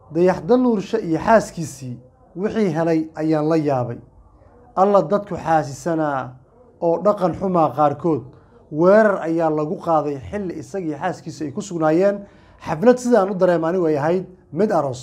dayaxda nuurshe iyo xaaskiisii wixii helay ayaan la yaabay alla dadku xaasisanaa oo dhaqan xumaa qaarkood weerar ayaa lagu qaaday xilli isagii xaaskiisa ay ku sugnaayeen xaflad sidaan u dareema anigu ay ahayd mid aroos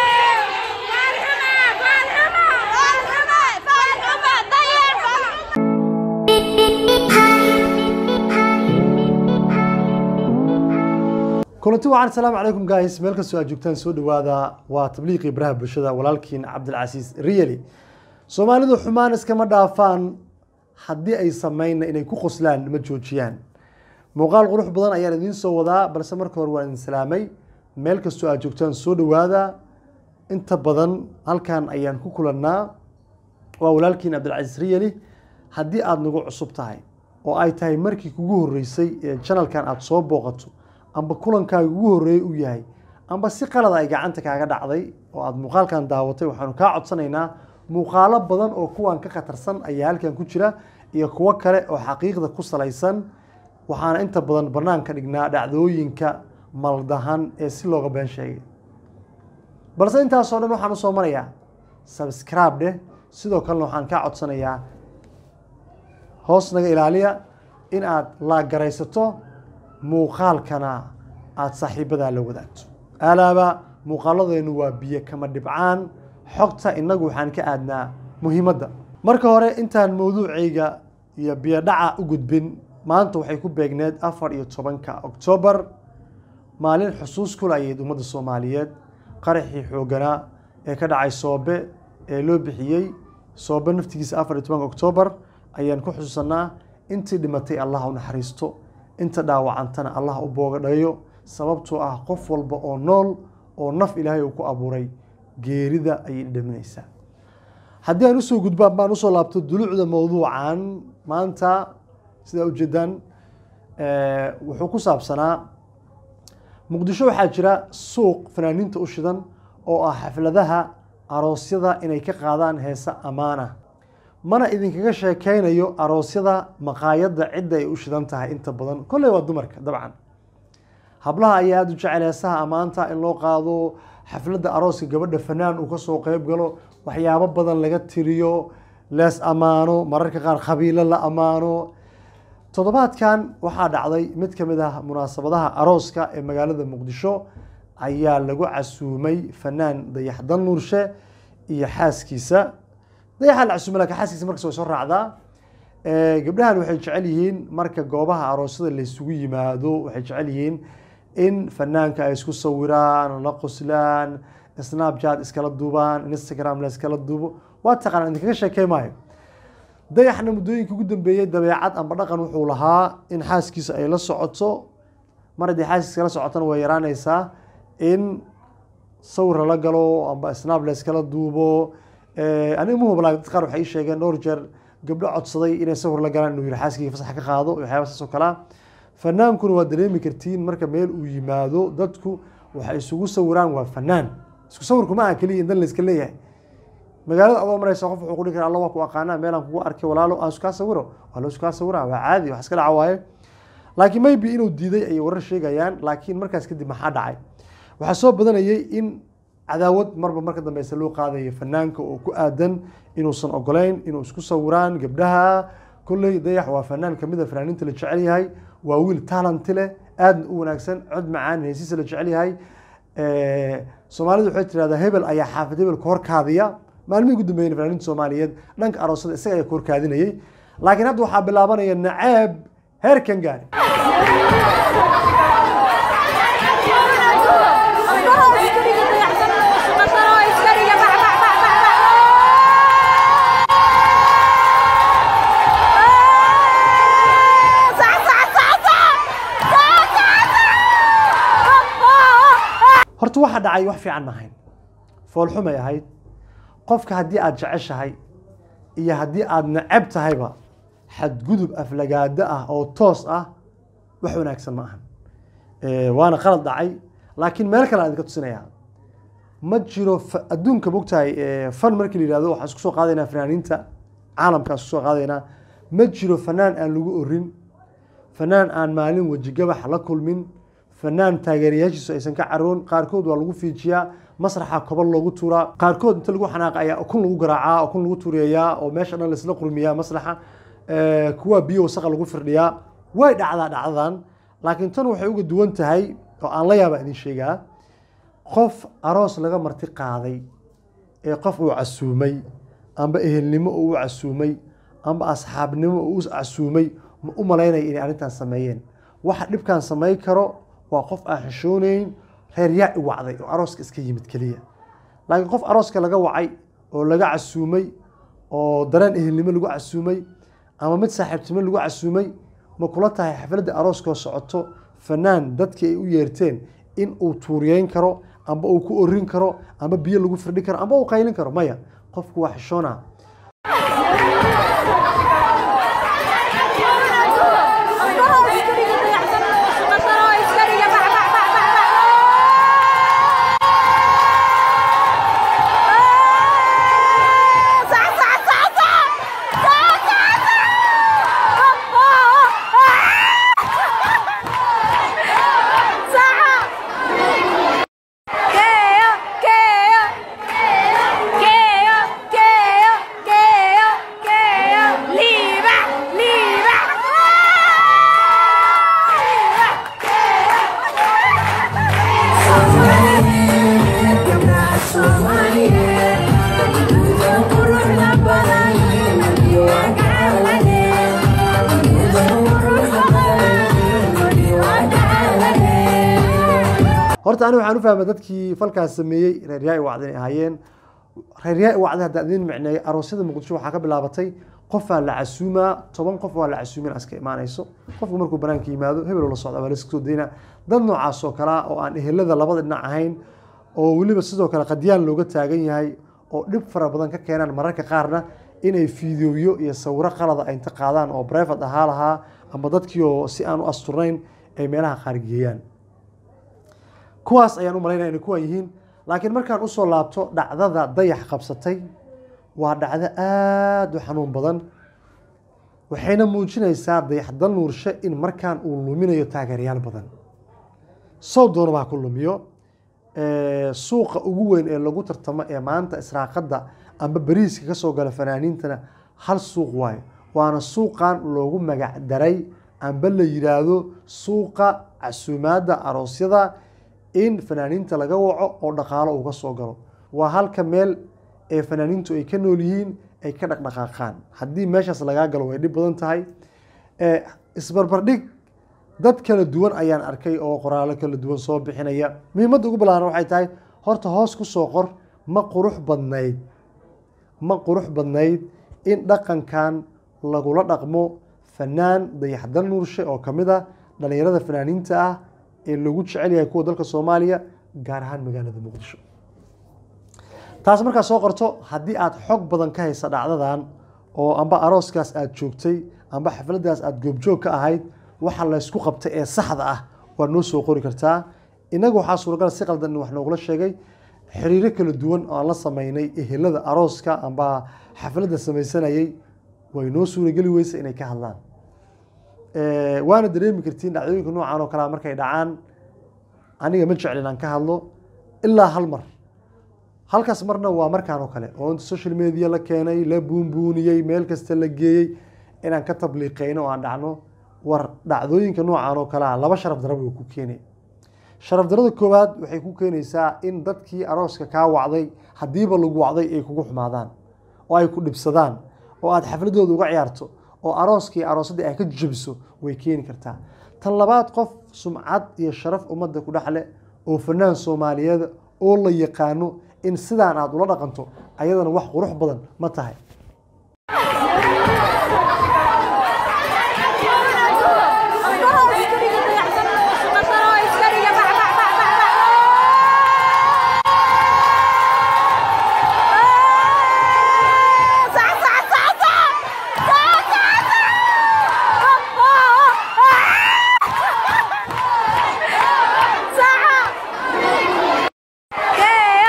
kulanti wacan asalaamu calaykum guys meel kastoo aad joogtaan soo dhawaada waa tabliiqii baraha bulshada walaalkiin cabdilcasiis riyali soomaalidu xumaan iskama dhaafaan haddii ay sameynna inay ku qoslaan ma joojiyaan muuqaal qurux badan ayaan idiin soo wadaa balse marka hore waan idin salaamay meel kastoo aad joogtaan soo dhawaada inta badan halkan ayaan ku kulannaa waa walaalkiin cabdilcasiis riyali haddii aada nagu cusub tahay oo ay tahay markii kugu horreysay ee janalkan aada soo booqato amba kulankaaga ugu horreeyey u yahay amba si qalada ay gacanta kaaga dhacday oo aada muuqaalkan daawatay waxaanu kaa codsanaynaa muuqaalo badan oo kuwan ka khatarsan ayaa halkan ku jira iyo kuwo kale oo xaqiiqda ku salaysan waxaana inta badan banaanka dhignaa dhacdooyinka maldahan ee si looga been sheegay balse intaasoo dhan waxaan usoo marayaa subscribe dheh sidoo kalena waxaan kaa codsanayaa hoos naga ilaaliya in aad laagaraysato muuqaalkana aada saaxiibadaa la wadaagto alaaba muuqaaladeennu waa biyo kama dhibcaan xogta innagu waxaan ka aadnaa muhiimadda marka hore intaan mawduucayga iyo biyodhaca u gudbin maanta waxay ku beegneed afar iyo tobanka oktoobar maalin xusuus kula ayayd ummadda soomaaliyeed qaraxii xoogganaa ee ka dhacay soobe ee loo bixiyey soobe naftigiisa afar iyo tobanka oktoobar ayaan ku xusuusanaa intii dhimatay allah u naxariisto inta dhaawacantana allah u boogadhayo sababtoo ah qof walba oo nool oo naf ilaahay uu ku abuuray geerida ayay dhaminaysaa haddii aan usoo gudbaan baan usoo laabto dulucda mawduucan maanta sidaa ujeedaan wuxuu ku saabsanaa muqdisho waxaa jira suuq fanaaniinta u shidan oo ah xafladaha aroosyada inay ka qaadaan heese ammaana mana idinkaga sheekeynayo aroosyada maqaayadda cidda ay u shidan tahay inta badan kolley waa dumarka dabcan hablaha ayaa aada u jecel heesaha ammaanta in loo qaado xafladda arooska gabadha fanaan uu kasoo qeyb galo waxyaabo badan laga tiriyo lees ammaano mararka qaar khabiilo la ammaano toddobaadkan waxaa dhacday mid ka mid ah munaasabadaha arooska ee magaalada muqdisho ayaa lagu casuumay fanaan dayaxdan nuurshe iyo xaaskiisa dayaxa la casuumay lakin xaaskiisa markas way soo raacdaa gabdhahan waxay jecel yihiin marka goobaha aroosyada laysugu yimaado waxay jecel yihiin in fanaanka ay isku sawiraan la qoslaan snapchat iskala duubaan instagram la iskala duubo waa taqaana idinkaga sheekey maayo dayaxna muddooyinka ugu dambeeyey dabeecad amba dhaqan wuxuu lahaa in xaaskiisa ay la socoto mar haddii xaaskiisa la socotona way yaraanaysaa in sawir lala galo amba snap la iskala duubo aniga muhubla dad qaar waxay ii sheegeen dhowr jeer gabdho codsaday inay sawir la galaan inuu yihi xaaskiga fasax ka qaado waxyaaba saas oo kalea fanaankuna waa dareemi kartiin marka meel uu yimaado dadku waxay isugu sawiraan waa fanaan isku sawirku ma aha keliya in dan la iska leeyahay magaalada adoo maraysa qof wuxuu kudhi kara alla waa ku aqaanaa meelaan kugu arkay walaalo aan iskaa sawiro waa loo iskaa sawira waa caadi wax iska dhaca waaye laakiin maybe inuu diiday ayay warar sheegayaan laakiin markaas kadib maxaa dhacay waxaa soo badanayay in cadaawad marba marka dambeyse loo qaadaya fanaanka oo ku aadan inuusan ogoleyn inuu isku sawiraan gabdhaha kolley dayax waa fanaan kamid a fanaaniinta la jecel yahay waa wiil talanti leh aadna u wanaagsan cod macaan heesiisa la jecel yahay soomaalidu waxay tirahdaa hebel ayaa xaafid hebel ka horkaadiya maalmihii ugu dambeeyeen fanaaniinta soomaaliyeed dhanka aroosada isaga ayaa ka horkaadinayay laakiin hadda waxaa bilaabanaya naceeb heerkan gaari horta waxa dhacay wax fiican ma ahayn foolxumay ahayd qofka haddii aada jeceshahay iyo haddii aada neceb tahayba xadgudub aflagaado ah oo toos ah wax wanaagsan ma ahan waana qalad dhacay laakiin meel kale aan idinka tusinayaa ma jiro adduunka mogtahay fan markii la yihahdo waxaan isku soo qaadaynaa fanaaniinta caalamkaan isku soo qaadaynaa ma jiro fanaan aan lagu orin fanaan aan maalin weji gabax la kulmin fanaan taageerayaashiisu aysan ka caroon qaarkood waa lagu fiijiyaa masraxa kobol loogu tuuraa qaarkood inta lagu xanaaqa ayaa ukun lagu garaacaa ukun lagu tuuriyayaa oo meesha dhan laisla qurmiyaa maslaxa kuwa biyo wasaqa lagu firdhiyaa way dhacdaa dhacdadan laakiin tan waxay uga duwan tahay oo aan la yaaba idin sheegaa qof aroos laga marti qaaday ee qof uu casuumay amba ehelnimo uu u casuumay amba asxaabnimo uu u casuumay ma u malaynaya inay arrintan sameeyeen waxa dhibkan samayn karo waa qof aan xishoonayn reer yaa i wacday oo arooska iska yimid keliya laakiin qof arooska laga wacay oo laga casuumay oo dareen ehelnimo lagu casuumay ama mid saaxiibtimo lagu casuumay ma kula tahay xafladda arooskoo socoto fanaan dadkii ay u yeerteen in uu tuuriyeyn karo amba uu ku orin karo amba biyo lagu firdhi karo amba uu qaylin karo maya qofku waa xishoona horta ani waxaan u fahmay dadkii falkaas sameeyey reer yaa i wacday inay ahaayeen reer yaa i wacday haddaan idin micneeyay aroosyada muqdisho waxaa ka bilaabatay qofaa la casuumaa toban qof waa la casuumin aska imaanayso qofku markuu banaanka yimaado hebel la socda waa la iska soo daynaa dad noocaas oo kalea oo aan ehelada labada dhinac ahayn oo weliba sidoo kale qadyaan looga taagan yahay oo dhib fara badan ka keenaan mararka qaarna inay fiidooyo iyo sawiro qalada ay inta qaadaan oo brevat ahaa lahaa ama dadkii oo si aan u asturnayn ay meelaha qaar geeyaan kuwaas ayaan u malaynaya inay kuwan yihiin laakiin markaan usoo laabto dhacdada dayax qabsatay waa dhacdo aada u xanuun badan waxayna muujinaysaa dayaxdal nuurshe in markaan uu luminayo taageerayaal badan sow doona baa ku lumiyo suuqa ugu weyn ee lagu tartamo ee maanta israaqadda amba bariiska ka soo gala fanaaniintana hal suuq waayo waana suuqan loogu magac daray amba la yidhaahdo suuqa casuumaadda aroosyada in fanaaniinta laga waco oo dhaqaalo uga soo galo waa halka meel ee fanaaniintu ay ka nool yihiin ay ka dhaqdhaqaaqaan haddii meeshaas lagaa galo way dhib badan tahay isbarbardhig dad kala duwan ayaan arkay oo qoraalo kala duwan soo bixinaya muhiimadda ugu balaaran waxay tahay horta hoos ku soo qor ma qurux badnayd ma qurux badnayd in dhaqankan lagula dhaqmo fanaan dayaxdal nuurshe oo ka mid ah dhallinyarada fanaaniinta ah ee lagu jecel yahay kuwa dalka soomaaliya gaar ahaan magaalada muqdisho taas markaa soo qorto haddii aad xog badan ka haysa dhacdadan oo amba arooskaas aad joogtay amba xafladdaas aad goobjoog ka ahayd waxa laysku qabtay ee saxda ah waad noo soo qori kartaa innaga waxaa suuragal si qaldan in wax noogula sheegay xiriiro kala duwan oo aan la sameynay ehelada arooska amba xafladda samaysanayay way noo suurageli weysa inay ka hadlaan waana dareemi kartiin dhacdooyinka noocan oo kalea markay dhacaan aniga ma jeclin aan ka hadlo ilaa hal mar halkaas marna waa markaan oo kale oo inta social media la keenay la buunbuuniyey meel kasta la geeyey inaan ka tabliiqeyno oo aan dhacno war dhacdooyinka noocan oo kalea laba sharaf dara way ku keenay sharaf darada koowaad waxay ku keenaysaa in dadkii arooska kaa wacday haddiiba lagu wacday ay kugu xumaadaan oo ay ku dhibsadaan oo aad xafladooda uga ciyaarto oo arooskii aroosadii ay ka jebiso way keeni kartaa tan labaad qof sumcad iyo sharaf ummadda ku dhexle oo fanaan soomaaliyeed oo la yaqaano in sidaan aad ula dhaqanto ayadana wax qurux badan ma tahay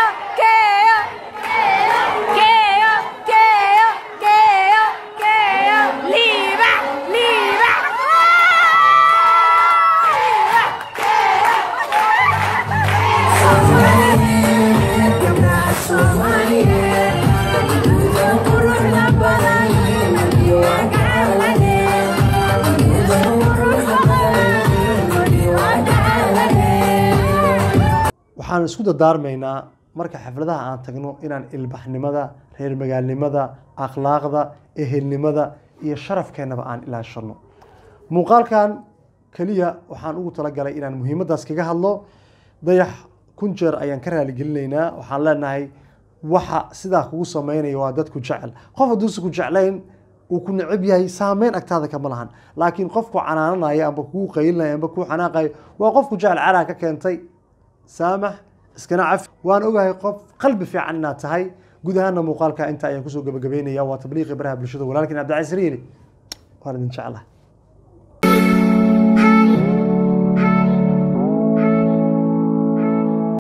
Keo, Keo, Keo, Keo, Keo, waxaan isku dadaarmaynaa marka xafladaha aan tagno inaan ilbaxnimada reer magaalnimada akhlaaqda ehelnimada iyo sharafkeennaba aan ilaashano muuqaalkan keliya waxaan ugu talagalay inaan muhiimaddaas kaga hadlo dayax kun jeer ayaan ka raaligelinaynaa waxaan leenahay waxa sidaa kugu sameynaya waa dadku jecel qof hadduusa ku jeclayn uu ku necab yahay saameyn agtaada kama lahan laakiin qofku canaananaya amba kugu qaylinaya amba kuu xanaaqayo waa qofku jecel calaa ka keentay saamax iskana cafi waan ogahay qof qalbi fiican inaad tahay guud ahaana muuqaalka inta ayaan kusoo gabagabeynaya waa tabliiqi baraha bulshada walaalkiin cabdicasiis riili waan idin jeclahay